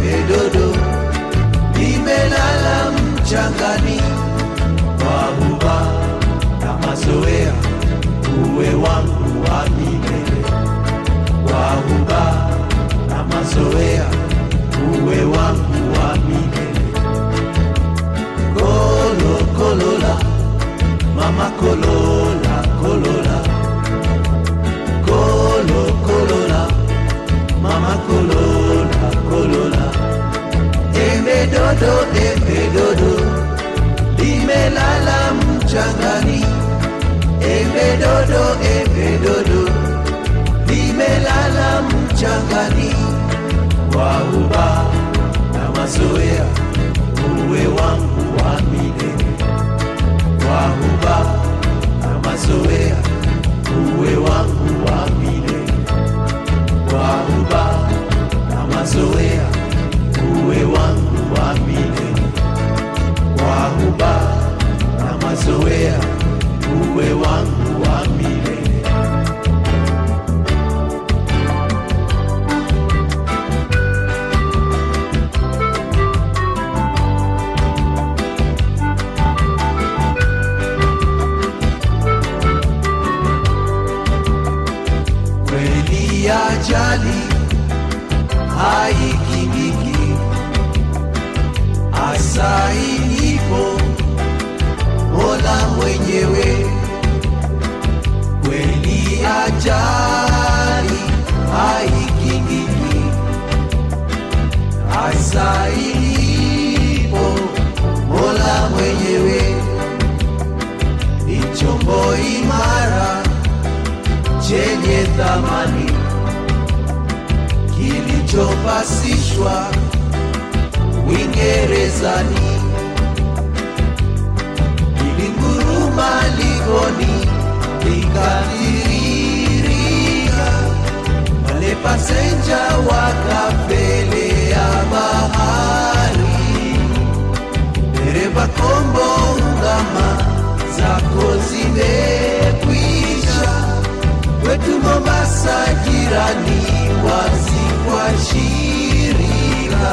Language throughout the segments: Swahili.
embe dodo limelala mchangani kwa huba na mazoea, uwe wangu wa milele kwa huba na mazoea, uwe wangu wa milele. Kolo kolola, mama kolola kolola, kolo kolola, mama kolola kolola, embe dodo, embe dodo limelala mchangani, embe dodo, embe dodo limelala mchangani, kwa uba na mazoea, uwe wangu wa milele, kwa uba na mazoea, uwe wangu wa milele, kwa uba na mazoea, uwe wangu wa milele, kwa uba na mazoea, uwe wangu wa milele. kweli ajali haikingiki, asainipo Mola mwenyewe. Kweli ajali haikingiki, asainipo Mola mwenyewe. Ni chombo imara chenye thamani kilichopasishwa Uingerezani, ilinguruma ligoni likatiririka, wale pasenja wakapelea bahari, dereva kombo ungama zako zimekwisha kwetu Mombasa jirani, wazi kwa shirika,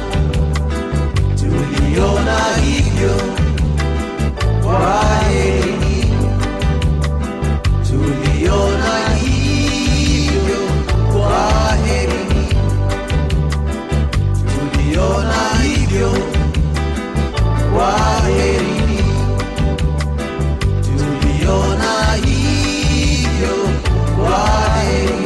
tuliona hivyo kwa heri, tuliona hivyo kwa heri, tuliona hivyo kwa heri, tuliona hivyo kwa heri.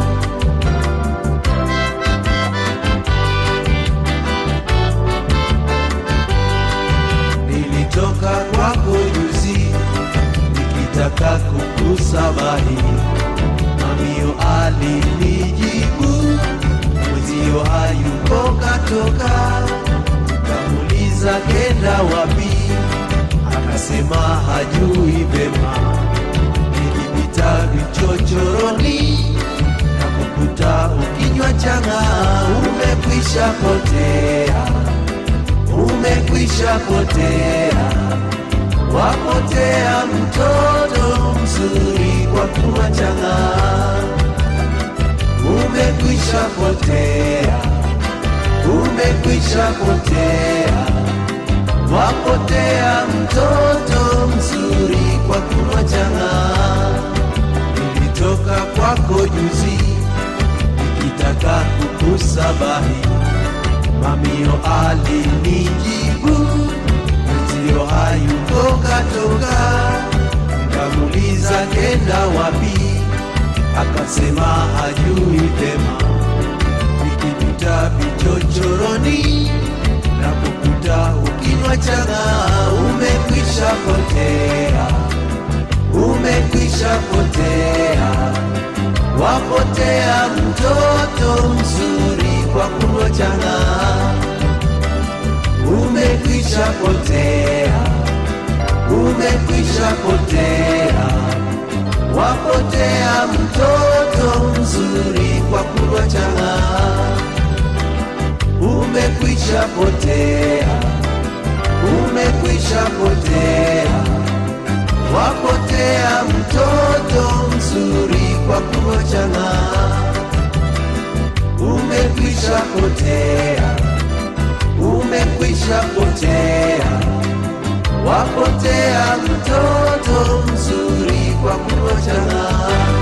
Nilitoka kwako juzi nikitaka kukusabahi, mamio alinijibu mwezio hayuko katoka, kamuliza kenda wapi, akasema hajui vema nilipita vichochoroni na kukuta ukinywa changa, umekwisha potea, umekwisha potea, wapotea mtoto mzuri kwa kunywa changa, umekwisha potea, umekwisha potea, wapotea mtoto mzuri kwa kunywa changa nilitoka kwako juzi nikitaka kukusabahi, mamio alinijibu mtio hayuko katoka, nikamuliza kenda wapi, akasema hajui vema, nikipita vichochoroni na kukuta ukinywa changa, umekwisha potea umekwisha potea, wapotea mtoto mzuri kwa kunywa changa, umekwisha potea, umekwisha potea, wapotea mtoto mzuri kwa kunywa changa, umekwisha potea, umekwisha potea wapotea mtoto mzuri kwa kumochana, umekwisha potea, umekwisha potea, wapotea mtoto mzuri kwa kuachana.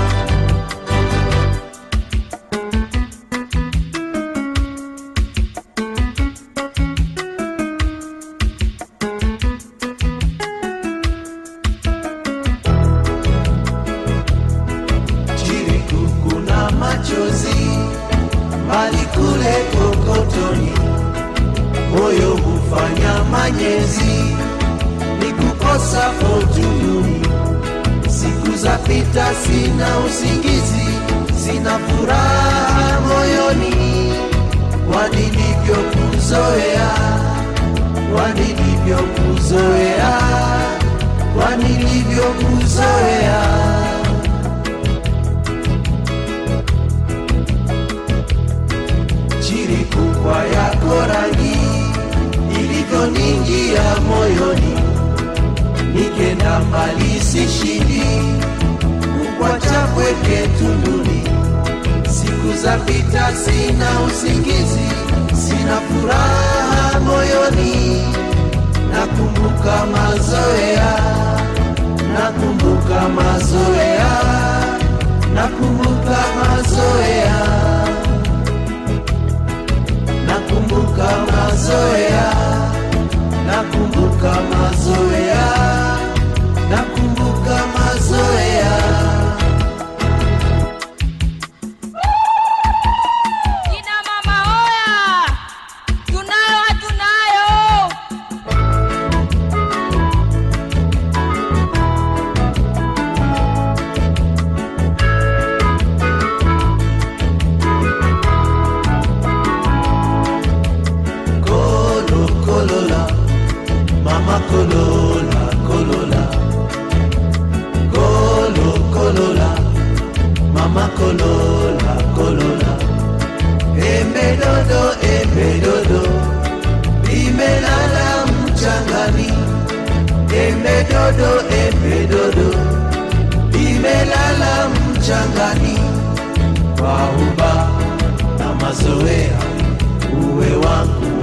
chiriku kuna machozi mbali kule kokotoni, moyo hufanya manyezi, ni kukosa fortuni. Siku za pita, sina usingizi, sina furaha moyoni, kwa nilivyokuzoea, kwa nilivyokuzoea, kwa nilivyokuzoea. chirikukwa yako rangi ilivyoningia moyoni, nikenda mbali sishindi kukwacha kweke tunduni. Siku za pita, sina usingizi, sina furaha moyoni, nakumbuka mazoea, nakumbuka mazoea, nakumbuka mazoea nakumbuka mazoea, nakumbuka mazoea, nakumbuka mazoea. Kina mama oya, tunayo hatunayo. Kolo kolola, mama kolola kolola, kolo kolola, mama kolola kolola. Embe dodo, embe dodo, limelala mchangani. Embe dodo, embe dodo, limelala mchangani. Kwa uba na mazoea, uwe wangu